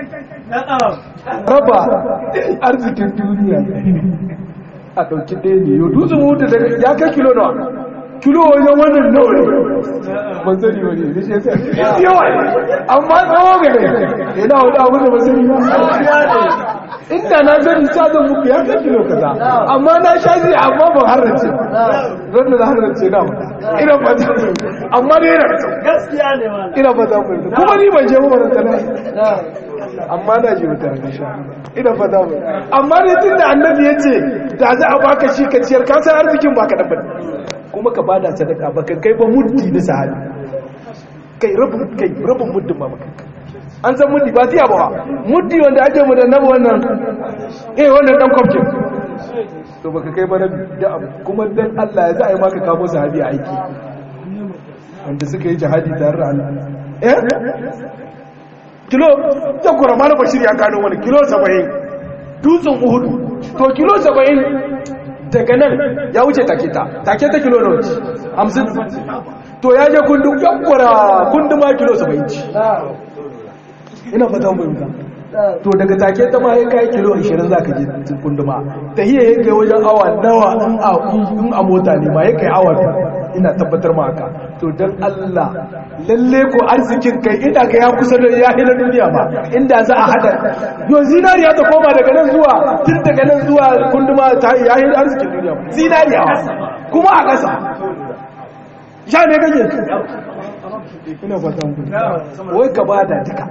raba arzikin duniya a ɗauki ɗaya ne yau dutsen uhudu daga ya kai kilo nawa kilo wajen wannan nawa ne ban sani wani ne shi yasa yawa ne amma tsawo ga ne yana wani abu da ban sani ba inda na sani ta zan muku ya kai kilo kaza amma na sha ji amma ban harrace don da na harrace na ina ba ta amma dai yana gaskiya ne ma ina ba ta mu kuma ni ban je ba ban kana amma na ji wata ranar sha ina fata mu amma dai tun da annabi ya ce da za a baka shi ka ciyar ka san arzikin baka da bane kuma ka bada sadaka baka kai ba muddi na sahabi kai rabin kai rabin muddin ma baka an san muddi ba tiya ba muddi wanda ake mu da nabi wannan eh wannan dan kwamfin to baka kai ba rabi da abu kuma dan Allah ya za a yi maka kamo sahabi a aiki wanda suka yi jihadi tare da Allah eh kilo ya kura mana bashir ya gano wani kilo 70 dutsen uhudu to kilo 70 daga nan ya wuce take ta take ta kilo nawa ce 50 to ya je kundu ya kura kundu ma kilo 70 ina fata mu yanka to daga take ta ma ya kai kilo 20 zaka je kundu ma ta hiya ya kai wajen awa nawa in a in a mota ne ma ya kai awa ina tabbatar ma haka to dan Allah lalle ko arzikin kai ina ga ya kusa da ya hina duniya ba inda za a hada yo zinariya ta koma daga nan zuwa tun daga nan zuwa kunduma ta ya hina arzikin duniya ba zinariya kuma a ƙasa sha ne kake ina fata mu wai ka bada duka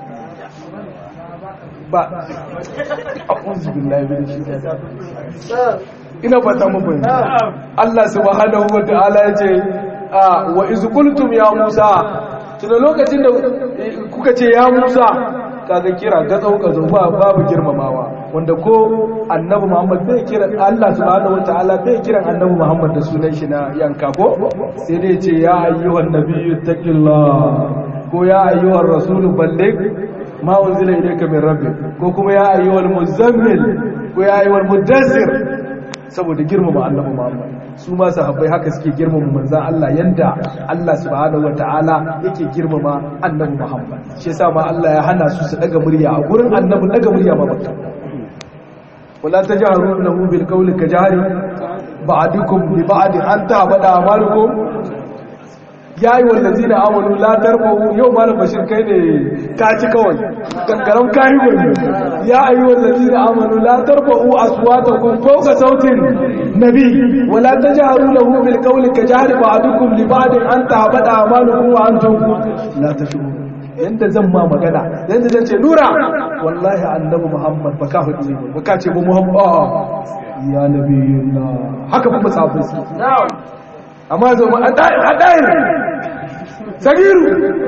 ba a'udhu billahi min shaitanir ina fata mu bayyana Allah subhanahu wa ta'ala yace wa iz qultum ya Musa tuna lokacin da kuka ce ya Musa kaga kira gatsau gatsau ba babu girmamawa wanda ko annabi Muhammad bai kira Allah subhanahu wa ta'ala bai kiran annabi Muhammad da sunan shi na yanka ko sai dai ce ya ayyuhan nabiyyu taqillah ko ya ayyuhar rasulu balligh ma unzila ilayka min rabbik ko kuma ya ayyuhal muzammil ko ya ayyuhal mudassir saboda girmama annabi Muhammad su ma sahabbai haka suke girmama manzon Allah yanda Allah subhanahu wataala yake girmama annabi Muhammad shi yasa ma Allah ya hana su su daga murya a gurin annabi daga murya ma bakka wala tajharu lahu bil qawli kajari ba'dukum li ba'd an ta'bada amalukum ya yi wallazi na amonu latar mahu yau malam bashir kai ne ka ci kawai kankaran kayi wani ya yi wallazi na amonu latar mahu a suwata kun fauka sautin nabi wala ta ji haru da bil kauli ka ji hari ba'adukum li ba'adin an ta haɓaɗa amalukum wa an tun la ta shigo yanda zan ma magana yanda zan ce nura wallahi annabi muhammad ba ka faɗi ne ba ka ce ba muhammad ya nabi haka kuma safin su amma zo ma a ɗayar sagiru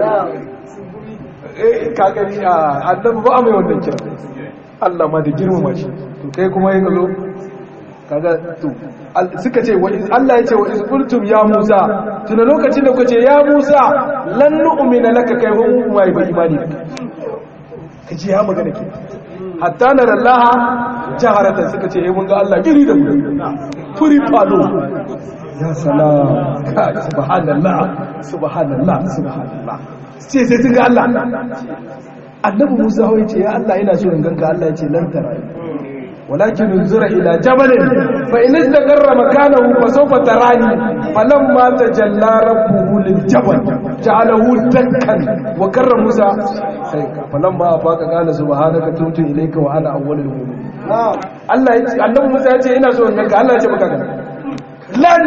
kakari a annabi ba a mai wannan kira Allah ma da girmama shi to kai kuma yin zo kaga to suka ce Allah ya ce wa izqultum ya Musa tuna lokacin da kuka ce ya Musa lan nu'mina laka kai ba mu mai ba imani kace ya magana ke hatta nara Allah jaharatan suka ce mun ga Allah giri da mu furi falo ya salam subhanallah subhanallah subhanallah sai sai sun ga Allah annabi Musa wai ce ya Allah ina so in ganka Allah ya ce lan tara walakin unzura ila jabalin fa in istaqarra makanahu fa sawfa tarani falamma tajalla rabbuhu lil jabal ja'alahu dakkan wa karra Musa sai falamma afaka qala subhanaka tubtu ilayka wa ana awwalul mu'minin Allah ya ce annabi Musa ya ce ina so in ganka Allah ya ce maka lan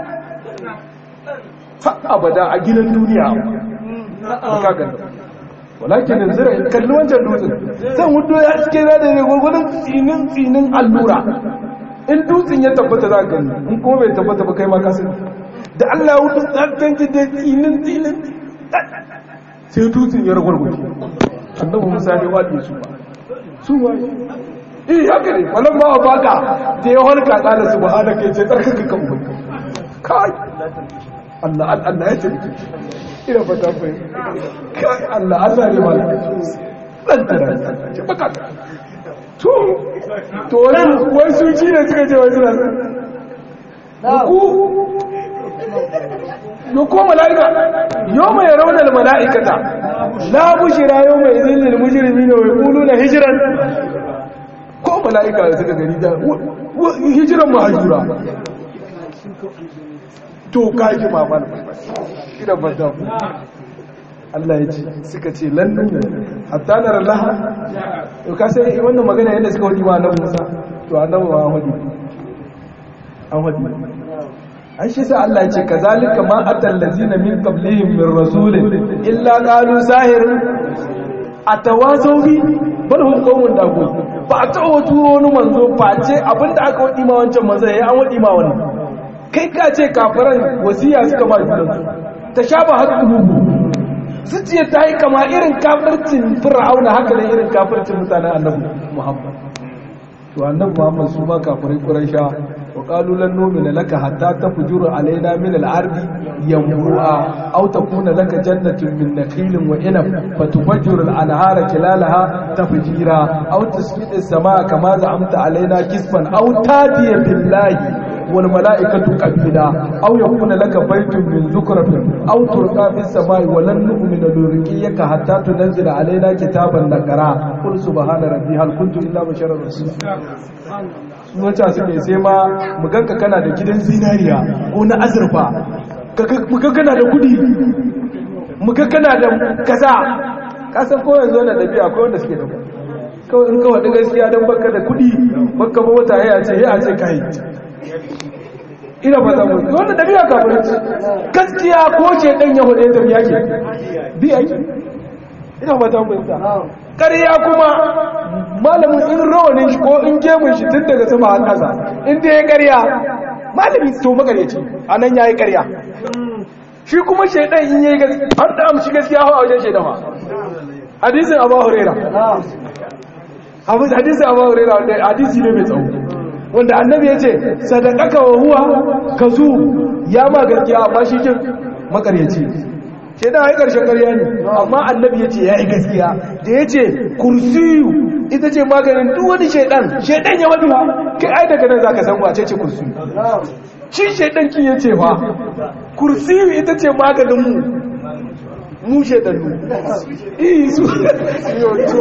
fa abada a gidan duniya ka gani walakin zira in kalli wancan dutsen zan hudu ya cike na da ne gurgurin tsinin tsinin allura in dutsen ya tabbata za ka gani in kuma bai tabbata ba kai ma ka sani da Allah ya hudu tsakan ki da tsinin tsinin sai dutsen ya ragwargwaje annabi Musa ne wadi su ba su ba eh haka ne wannan ba baka da ya halka kala subhanaka yace tsarkaka kan ubangi kai Allah Allah ya tabbata ina fata fai kai Allah Allah ne ma dan tara ce baka to to wani wai su ci ne suka ce wai suna ku yo ko malaika yau mai raunar mala'ikata la bushira yau mai zillil mujrimi ne wai kulu na hijiran ko mala'ika da suka gani da hijiran mahajura to kaji mamar ina fata Allah ya ce suka ce lannu hatta na rallaha to ka sai wannan magana yadda suka wadi ma annabi Musa to annabi ma wadi an wadi an shi sa Allah ya ce kazalika ma atal ladzina min qablihim min rasulin illa qalu sahir atawasaw bi bal hum qawmun dagun ba a taɓa turo wani manzo face abinda aka wadi ma wancan manzo yayi an wadi ma wannan kai ka ce kafiran wasiya suka ba junansu ta sha ba haƙƙu zuciya ta yi kama irin kafircin fir'auna haka ne irin kafircin mutanen annabi muhammad to annabi muhammad su ma kafirai quraisha wa qalu lan nu'mina laka hatta tafjuru alaina min al-ardi yanbu'a aw takuna laka jannatun min nakhilin wa inab fatufajjiru al-anhara kilalaha tafjira aw tasqita as-samaa kama za'amta alaina kisfan aw tatiya billahi والملائكة قبيلا أو يكون لك بيت من زكرة أو ترقى في السماء ولن نؤمن لرقيك حتى تنزل علينا كتابا نقرا قل سبحان ربي هل كنت إلا بشرا رسولا wata suke sai ma muganka kana da gidan zinariya ko na azurfa muga kana da kudi muga kana da kaza kasan ko yanzu na dabi'a ko wanda suke da kawai in kawai gaskiya don baka da kudi baka ba wata ya ce ya ce kai ina ba zamu wanda dabi'a kafirci gaskiya ko ce dan yahuda ya tafi yake bi yake ina ba zamu ta ƙarya kuma malamin in rawanin shi ko in gemun shi tun daga sama har ƙasa in dai ya ƙarya malamin to magareci anan yayi ƙarya shi kuma shaidan in yayi gaskiya an da amshi gaskiya hawa wajen shaidan ma hadisin abu huraira hadisin abu huraira hadisi ne mai tsawo wanda annabi ya ce sadakaka wa huwa ka zu ya ma gaskiya amma shi kin makaryaci ke da haikar shakarya ne amma annabi ya ce ya yi gaskiya da ya ce kursiyu ita ce maganin duk wani shaidan shaidan ya wadi ba kai ai daga nan za ka san wace ce kursiyu shi shaidan kin ya ce ba kursiyu ita ce maganin mu mu shaidannu iya su yoto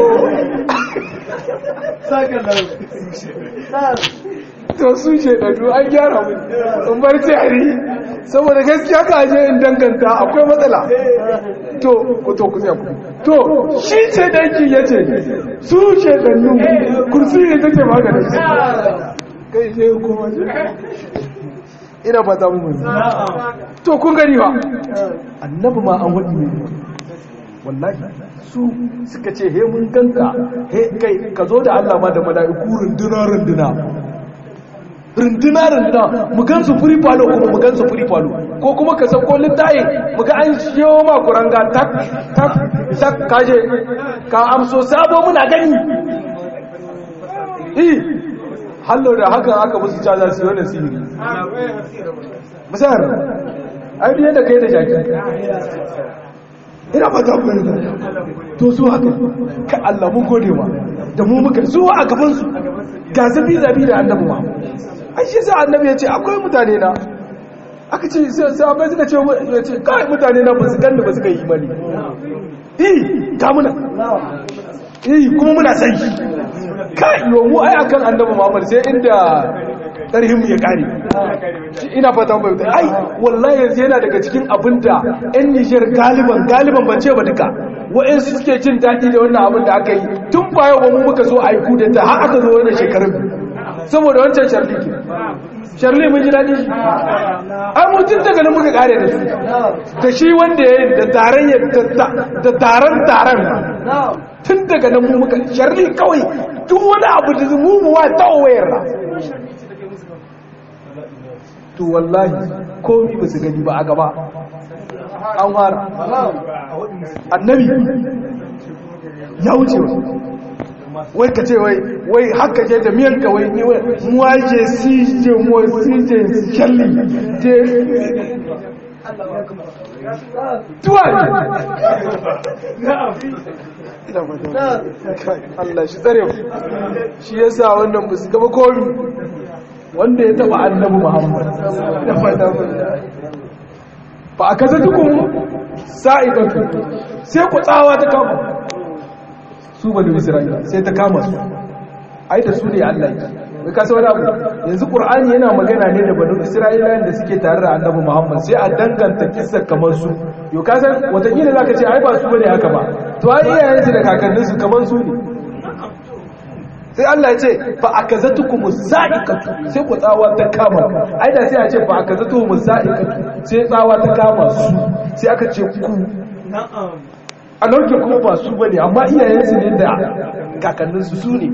to su shaidannu an gyara mu in bar tari saboda gaskiya ka je in danganta akwai matsala to to ku ku to shi ce danki ya ce su shaidannu kursi ne take maganin kai je kuma ina fata mu to kun gani ba annabi ma an wadi ne wallahi su suka ce he mun ganka he kai ka zo da Allah ma da mala'iku runduna runduna runduna runduna mu gan su free palo kuma mu gan su free palo ko kuma ka sauko littaye mu ga an shiyo ma kuranga tak tak tak kaje ka amso sabo muna gani eh hallo da haka aka musu caza su yi sihiri misal ai biyan da kai da jaki ina ba ta da to su haka ka Allah mun gode wa da mu muka su a gaban su ga zabi zabi da annabi ma ai shi sa annabi ya ce akwai mutane na aka ce sai abai suka ce ya ce kai mutane na ba su ganni ba su kai imani eh ga muna eh kuma muna san shi kai yo mu ai akan annabi Muhammad sai inda tarihin ya kare ina fata bai ai wallahi yanzu yana daga cikin abinda ɗan Niger galiban galiban ban ce ba duka wa'ansu suke jin daɗi da wannan abin da aka yi tun ba yau ba mu muka zo a yi kudeta har aka zo wannan shekarun saboda wancan sharli ke sharli mun ji daɗi ai mu tun daga nan muka kare da su da shi wanda ya yi da taron da taron taron tun daga nan mu muka sharli kawai duk wani abu da mu mu wa ta wayar to wallahi komi ba su gani ba a gaba an fara annabi ya wuce wai ka ce wai wai haka ke da miyan ka wai ni wai muwaje si je mo si je shalli je tuwa Allah shi tsare mu shi yasa wannan ba su gaba komi wanda ya taba annabi Muhammad da fata fa akaza dukum sa'idatu sai ku tsawa ta kama su bani Isra'ila sai ta kama su ai da su ne Allah ya ka wani abu yanzu Qur'ani yana magana ne da bani Isra'ila da suke tare da annabi Muhammad sai a danganta kissa kamar su yo ka san watakila zaka ce ai ba su bane haka ba to ai iyayensu da kakanninsu kamar su ne sai Allah ya ce fa akazatukum sa'iqatu sai ku tsawa ta kama ai da sai a ce fa akazatukum sa'iqatu sai tsawa ta kama su sai aka ce ku a nauke kuma ba su bane amma iyayensu ne da kakanninsu su ne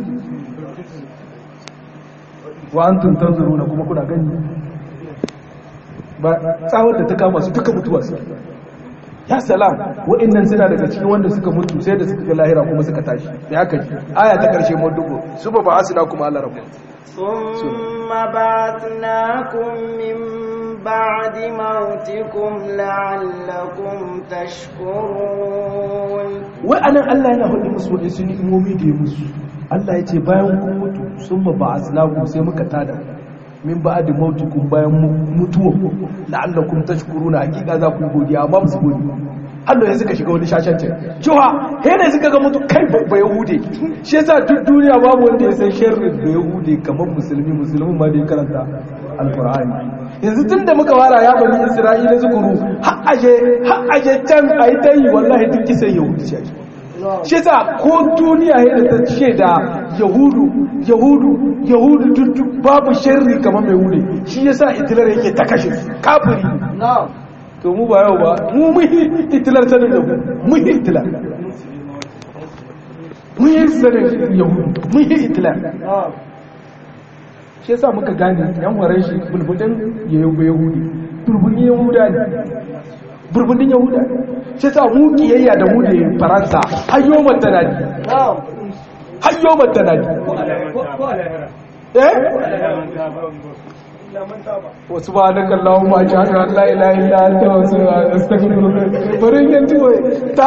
wa antum tanzuruna kuma kuna gani ba tsawar da ta kama su duka mutuwa su ya salam wa'annan suna daga cikin wanda suka mutu sai da suka ga lahira kuma suka tashi sai haka ji aya ta karshe mu dubo su ba ba asina kuma Allah rabu ثم بعثناكم من بعد موتكم لعلكم تشكرون wai anan Allah yana hudu musu wani sun imomi da ya musu Allah ya ce bayan kun mutu sun ba ba asinaku sai muka tada min ba da mautukun bayan mutuwa la'allakum tashkuruna hakika za ku godiya amma ba su godi Allah ya suka shiga wani shashancin cewa he ne suka ga mutu kai ba yahude shi yasa duk duniya babu wanda ya san sharrin da yahude kamar musulmi musulmin ma da ya karanta alqur'ani yanzu tun da muka fara ya bani isra'ila zukuru har aje har aje can ayi tayi wallahi duk kisan yahudi ce shi yasa ko duniya ya da ta ce da yahudu yahudu yahudu duk babu sharri kamar mai wuri shi yasa itilar yake ta kashe su kafiri to mu ba yau ba mu muhi itilar sanin yahudu muhi itilar muhi sanin yahudu muhi itilar shi yasa muka gane yan waran shi bulbudin yahudi bulbudin yahuda ne burbudin yahuda shi sa mu kiyayya da mu da faransa hayyo matanadi hayyo matanadi eh wasu ba na kallon ma ji haka Allah ila ila ta wasu a astaghfirullah bari yanzu